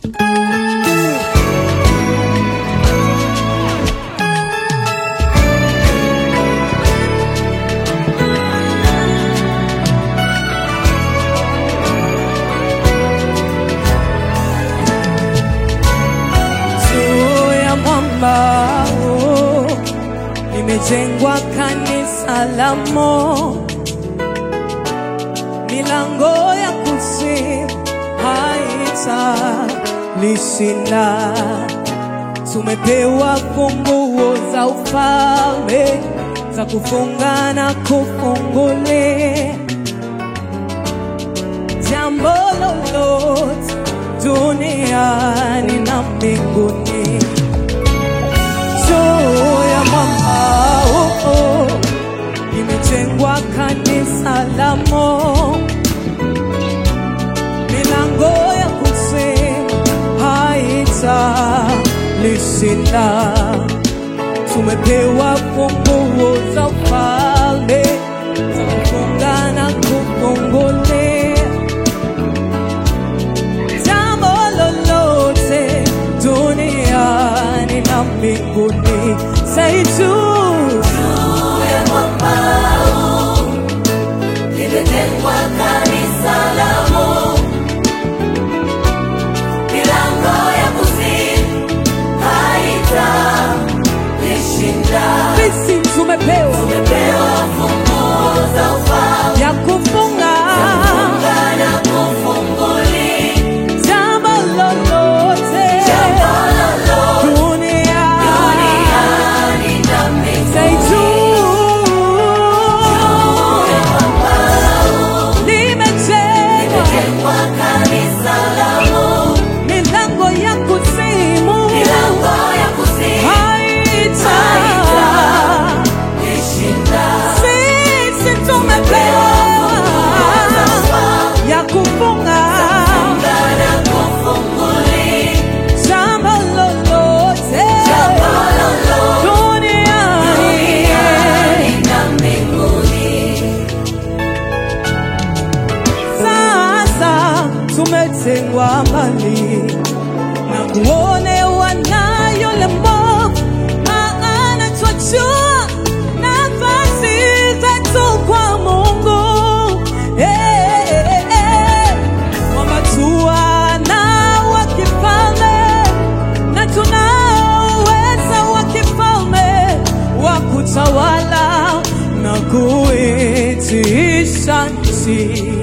juu ya mwamba huu limejengwa kanisa la Mungu, milango ya kuzimu haitalishinda. Tumepewa funguo za ufalme za kufunga na kufungulia jambo lolote duniani na mbinguni juu ya mwamba huu limejengwa kanisa la Mungu, milango ya kuzimu haitalishinda. Tumepewa funguo za ufalme za kufunga na kufungulia jambo lolote duniani na mbinguni. Say juu limejengwa kanisa la Mungu, milango ya kuzimu haitalishinda. sisi tumepewa Tumepewa funguo za ufalme ya kufunga na kufungulia jambo lolote jambo lolote duniani. duniani na mbinguni. Say juu limejengwa Limejengwa kanisa la Mungu, milango ya kuzimu milango ya kuzimu haita haitalishinda. sisi tumepewa ya kufunga na kufungulia jambo lolote jambo lolote duniani. duniani na mbinguni. Sasa tumetengwa mbali na kuonewa na yule mwovu, maana twajua nafasi zetu kwa Mungu. Eh, eh, eh, kwamba tu wana wa kifalme na tunao uweza wa kifalme wa kutawala na kuitisha nchi.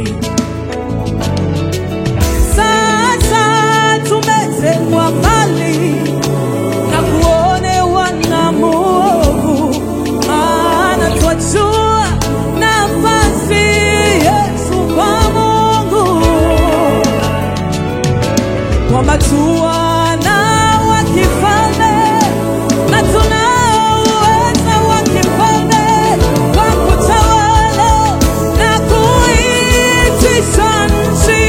Sasa tumetengwa mbali na kuonewa na muovu, maana twajua nafasi yetu kwa Mungu kwamba tu wana wa kifalme na tunao uweza wa kifalme wa kutawala na kuitisha nchi.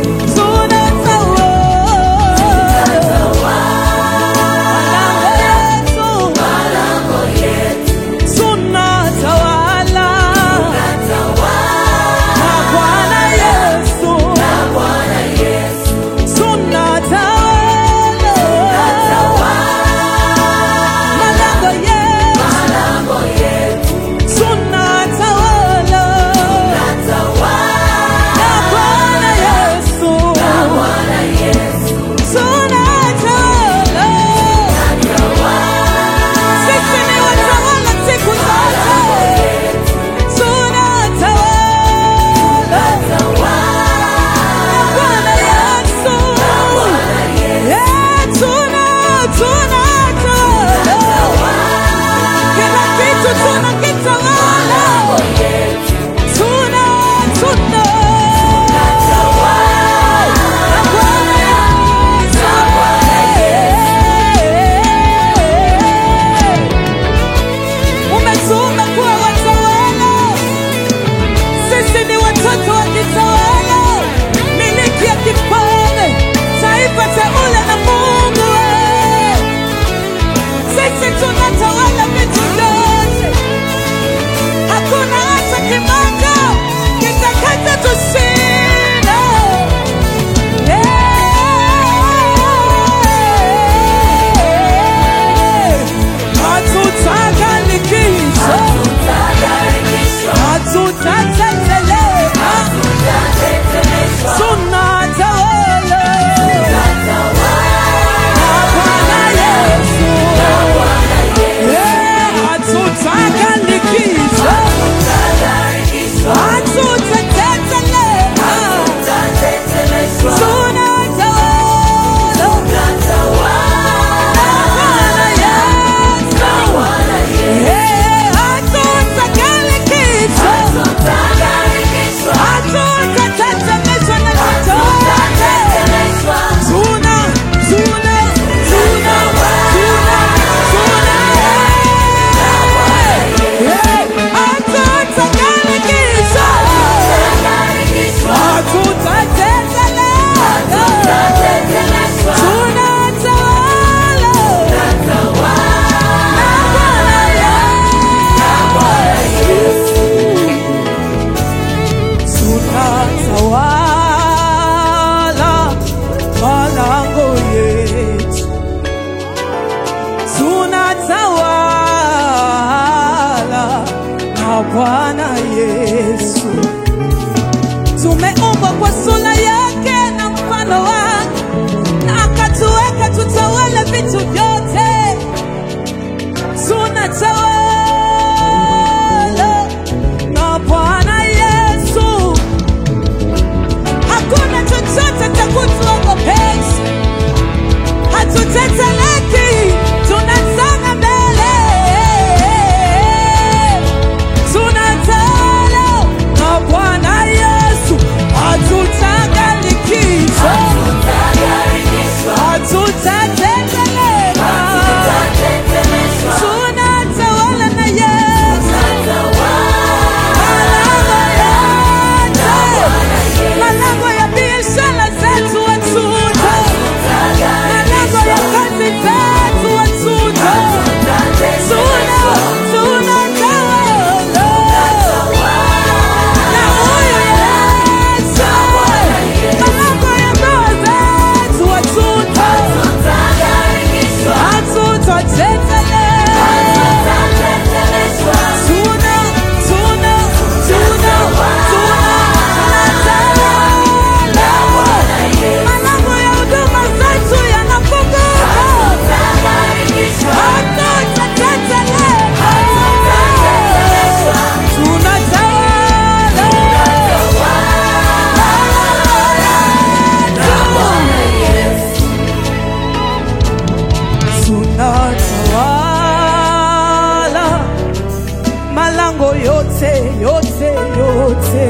Tunatawala malango yetu, tunatawala na Bwana Yesu tunatawala Bwana Yesu. Tumeumbwa kwa sura yake na mfano wake, na akatuweka tutawale vitu vyote. Tunatawala na Bwana Yesu, hakuna chochote cha kutuogopesha, hatuteteleki, tunasonga mbele, tunatawala na Bwana Yesu, hatutagarikishwa, hatutateteleka, tunatawala na Yesu. Malango ya biashara zetu watuta, malango ya kazi zetu watuta, tuna tunatawala na huyu Yesu. Malango ya ndoa zetu watuta, hatutateteleka. Tuna tuna tuna tunatawala Malango ya huduma zetu yanafunguka. Hatutateteleka. Tunatawala. Tunatawala malango yote yote yote,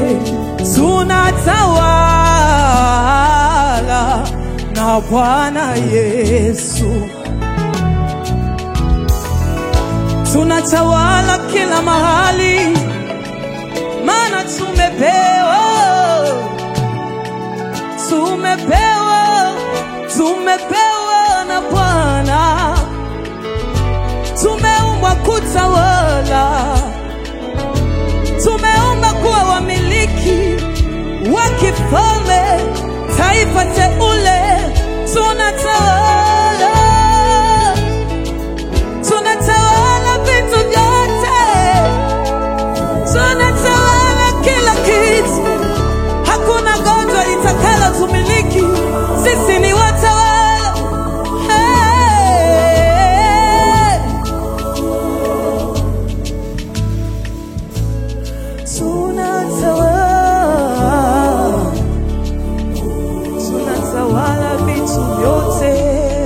tunatawala na Bwana Yesu, tunatawala kila mahali, maana tumepewa tumepewa tumepewa na Bwana, tumeumbwa kutawala tumeomba kuwa wamiliki wa kifalme, taifa teule, tunatawala, tunatawala vitu vyote, tunatawala kila kitu, hakuna gonjwa litakalo tumiliki, sisi ni watawala. Hey. tunatawala, tunatawala vitu vyote.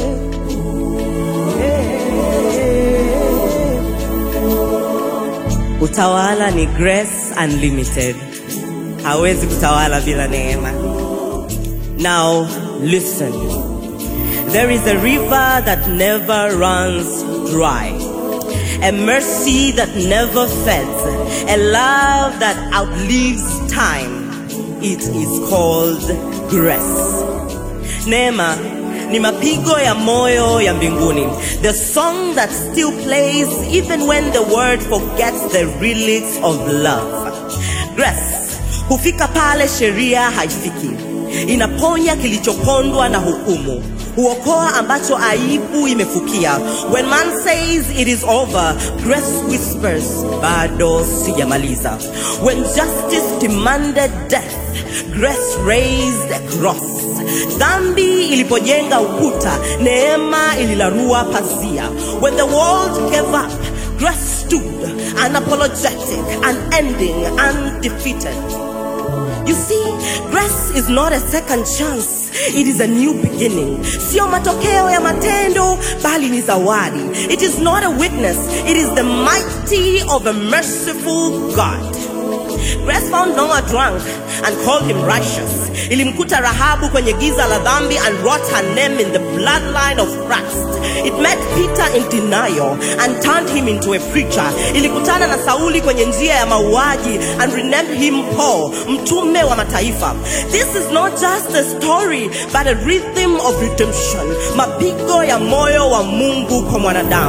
Utawala ni Grace Unlimited. Hawezi kutawala bila neema. Now listen. There is a river that never runs dry. A mercy that never fades. A love that outlives time. It is called grace. Neema ni mapigo ya moyo ya mbinguni. The song that still plays even when the world forgets the lyrics of love. Grace hufika pale sheria haifiki. Inaponya kilichopondwa na hukumu. Huokoa ambacho aibu imefukia. When man says it is over, grace whispers, bado sijamaliza. When justice demanded death, grace raised a cross. Dhambi ilipojenga ukuta, neema ililarua pazia. When the world gave up, grace stood unapologetic, unending, undefeated. You see, grace is not a second chance. It is a new beginning. Sio matokeo ya matendo, bali ni zawadi. It is not a weakness. It is the mighty of a merciful God. Grace found Noah drunk and called him righteous. Ilimkuta Rahabu kwenye giza la dhambi and wrote her name in the bloodline of Christ. It met Peter in denial and turned him into a preacher. Ilikutana na Sauli kwenye njia ya mauaji and renamed him Paul, mtume wa mataifa. This is not just a story but a rhythm of redemption, mapigo ya moyo wa Mungu kwa mwanadamu.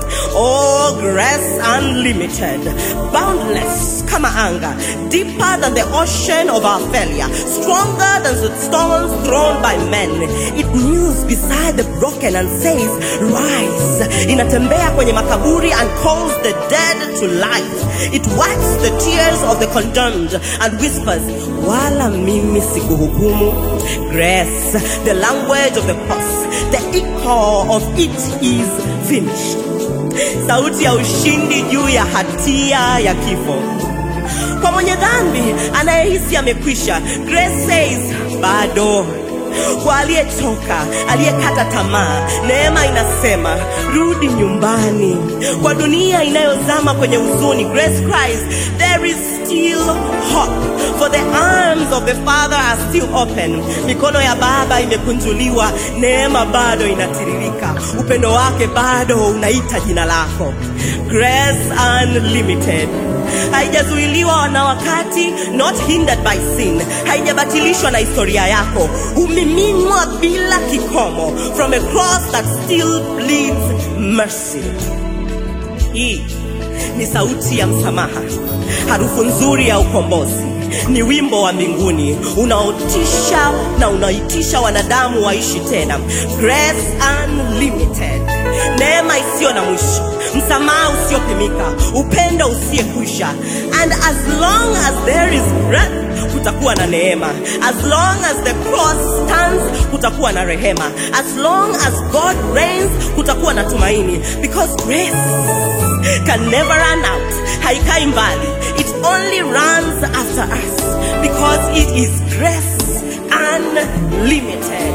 Oh, grace unlimited, boundless kama anga, deeper than the ocean of our failure, stronger than the stones thrown by men. It kneels beside the broken and says, Rise. Inatembea kwenye makaburi and calls the dead to life. It wipes the tears of the condemned and whispers, Wala mimi sikuhukumu. Grace, the language of the cross, the echo of it is finished. Sauti ya ushindi juu ya hatia ya kifo. Kwa mwenye dhambi anayehisi amekwisha, Grace says bado. Kwa aliyechoka, aliyekata tamaa, neema inasema rudi nyumbani. Kwa dunia inayozama kwenye huzuni, Grace cries there is still hope for the arms of the Father are still open. Mikono ya Baba imekunjuliwa, neema bado inatiririka, upendo wake bado unaita jina lako. Grace unlimited haijazuiliwa na wakati, not hindered by sin, haijabatilishwa na historia yako, humiminwa bila kikomo from a cross that still bleeds mercy. Hii ni sauti ya msamaha, harufu nzuri ya ukombozi, ni wimbo wa mbinguni unaotisha na unaitisha wanadamu waishi tena. Grace unlimited, neema isiyo na mwisho, msamaha usiopimika, upendo usiyekwisha. And as long as there is breath, kutakuwa na neema. As long as the cross stands, kutakuwa na rehema. As long as God reigns, kutakuwa na tumaini. Because grace can never run out. Haikai mbali. It only runs after us because it is grace unlimited.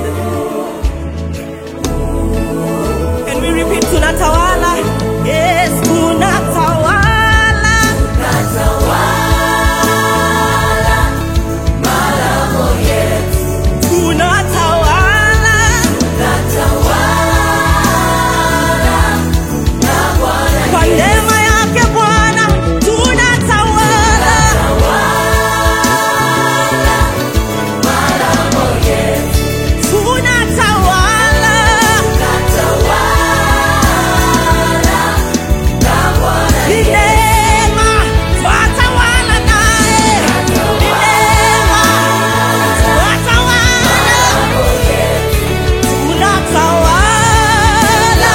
Can we repeat tunatawala? Yes, tunatawala. Tunatawala. Kwa neema yake Bwana tunatawala. Tunatawala. Ni neema, twatawala naye. Ni neema, twatawala. Tunatawala.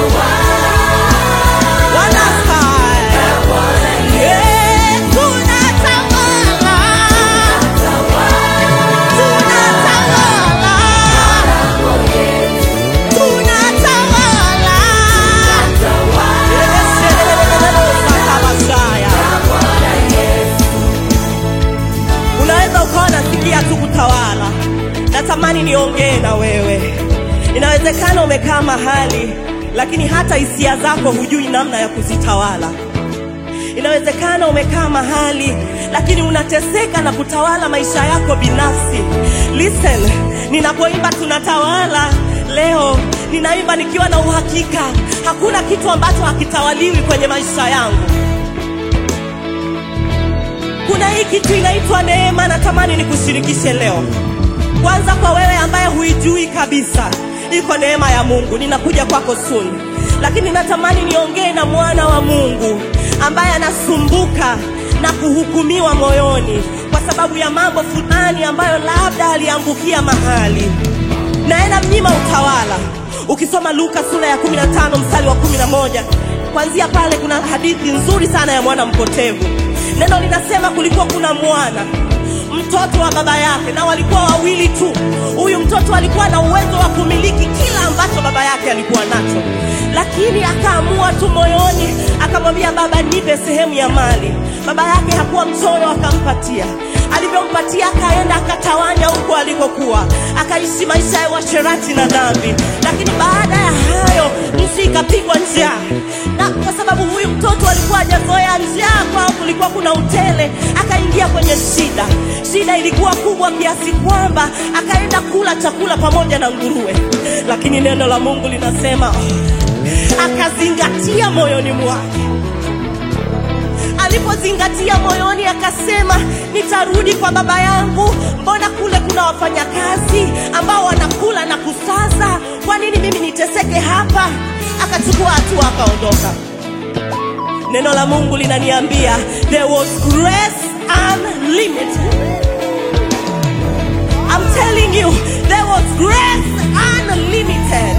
Wanafanya. Yeah, tunatawala. Tunatawala. Tunatawala. Unaweza ukawa nasikia tu kutawala. Natamani niongee na wewe. Inawezekana umekaa mahali, lakini hata hisia zako hujui namna ya kuzitawala. Inawezekana umekaa mahali lakini unateseka na kutawala maisha yako binafsi. Listen, ninapoimba tunatawala leo, ninaimba nikiwa na uhakika hakuna kitu ambacho hakitawaliwi kwenye maisha yangu. Kuna hii kitu inaitwa neema, natamani nikushirikishe leo. Kwanza kwa wewe ambaye huijui kabisa, iko neema ya Mungu. Ninakuja kwako soon, lakini natamani niongee na mwana wa Mungu ambaye anasumbuka na kuhukumiwa moyoni kwa sababu ya mambo fulani ambayo labda aliangukia mahali na mnyima utawala. Ukisoma Luka sura ya 15 mstari wa 11, kuanzia pale kuna hadithi nzuri sana ya mwana mpotevu. Neno linasema kulikuwa kuna mwana mtoto wa baba yake, na walikuwa wawili tu. Huyu mtoto alikuwa na uwezo wa kumiliki kila ambacho baba yake alikuwa nacho, lakini akaamua tu moyoni, akamwambia baba, nipe sehemu ya mali. Baba yake hakuwa mchoyo, akampatia. Alivyompatia akaenda akatawanya huko alikokuwa, akaishi maisha ya uasherati na dhambi. Lakini baada ya hayo nchi ikapigwa njaa, na kwa sababu huyu mtoto alikuwa hajazoea njaa, kwao kulikuwa kuna utele, akaingia kwenye shida. Shida ilikuwa kubwa kiasi kwamba akaenda kula chakula pamoja na nguruwe, lakini neno la Mungu linasema akazingatia moyoni mwake alipozingatia moyoni akasema, nitarudi kwa baba yangu. Mbona kule kuna wafanyakazi ambao wanakula na kusaza? Kwa nini mimi niteseke hapa? akachukua hatua akaondoka neno la mungu linaniambia there was grace unlimited I'm telling you there was grace unlimited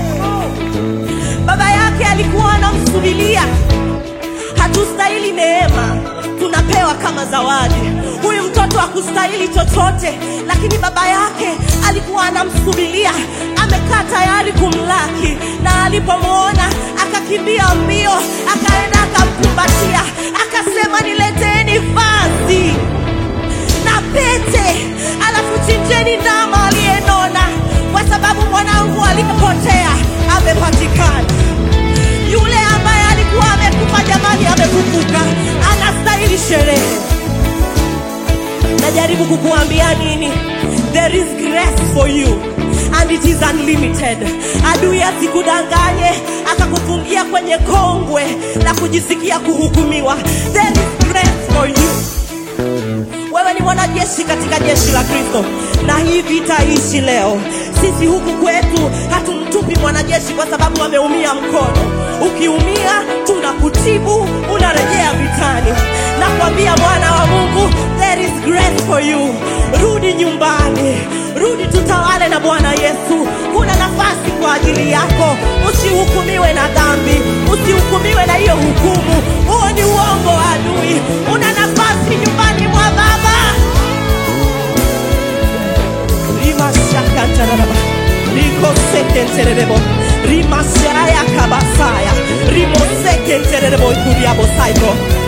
baba yake alikuwa anamsubilia hatustahili neema tunapewa kama zawadi huyu mtoto hakustahili chochote lakini baba yake alikuwa anamsubilia amekaa tayari kumlaki na alipomwona akakimbia mbio akaenda akamkumbatia akasema nileteni vazi na pete alafu chinjeni ndama aliyenona kwa sababu mwanangu alipotea amepatikana yule ambaye alikuwa amekufa jamani amefufuka anastahili sherehe najaribu kukuambia nini there is grace for you and it is unlimited adui asikudanganye akakufungia kwenye kongwe la kujisikia kuhukumiwa there is grace for you wewe ni mwanajeshi katika jeshi la kristo na hii vita ishi leo sisi huku kwetu hatumtupi mwanajeshi kwa sababu ameumia mkono ukiumia tunakutibu unarejea vitani nakwambia mwana wa mungu there is grace for you rudi nyumbani rudi tutawale na bwana yesu kuna nafasi kwa ajili yako usihukumiwe na dhambi usihukumiwe na hiyo hukumu huo ni uongo wa adui una nafasi nyumbani mwa baba rimashakatararaba rikosekentererebo rimashaya kabasaya rimosekentererebo ikuriabosaiko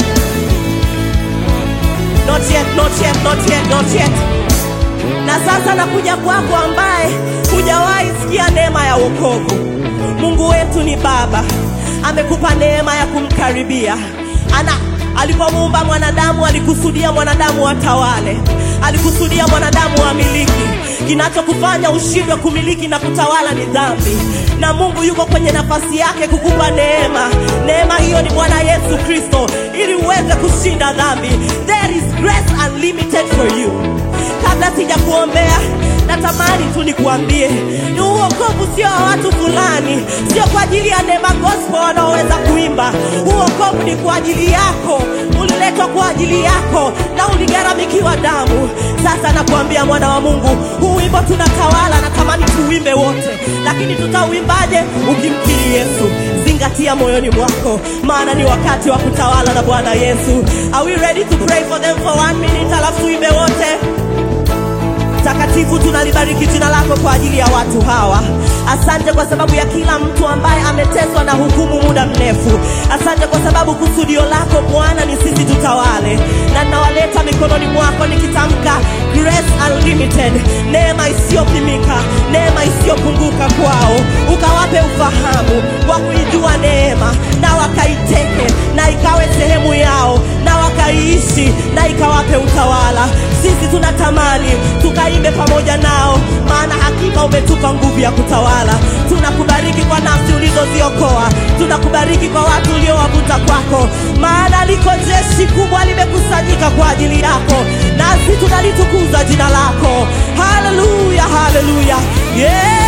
not yet, not yet, not yet, not yet. na sasa nakuja kwako ambaye hujawahi sikia neema ya wokovu mungu wetu ni baba amekupa neema ya kumkaribia ana alipomuumba mwanadamu alikusudia mwanadamu atawale alikusudia mwanadamu amiliki kinachokufanya ushindwe kumiliki na kutawala ni dhambi na mungu yuko kwenye nafasi yake kukupa neema neema hiyo ni bwana yesu kristo ili uweze kushinda dhambi there is grace unlimited for you kabla sijakuombea natamani tu nikuambie ni uokovu sio wa watu fulani sio kwa ajili ya neema gospel wanaoweza kuimba uokovu ni kwa ajili yako uliletwa kwa ajili yako na uligharamikiwa damu sasa nakuambia mwana wa mungu huu wimbo tunatawala natamani tuuimbe wote lakini tutauimbaje ukimkiri yesu zingatia moyoni mwako maana ni wakati wa kutawala na bwana yesu are we ready to pray for them for one minute alafu tuimbe wote takatifu tunalibariki jina lako kwa ajili ya watu hawa asante kwa sababu ya kila mtu ambaye ameteswa na hukumu muda mrefu asante kwa sababu kusudio lako bwana ni sisi tutawale na nawaleta mikononi mwako nikitamka grace unlimited neema isiyopimika neema isiyopunguka kwao ukawape ufahamu wa kuijua neema na wakaiteke na ikawe sehemu yao na wakaiishi na ikawape utawala sisi tunatamani tukaimbe pamoja nao maana hakika umetupa nguvu ya kutawala tunakubariki kwa nafsi ulizoziokoa tunakubariki kwa watu uliowavuta kwako maana liko jeshi kubwa limekusanyika kwa ajili yako nasi tunalitukuza jina lako haleluya haleluya yeah.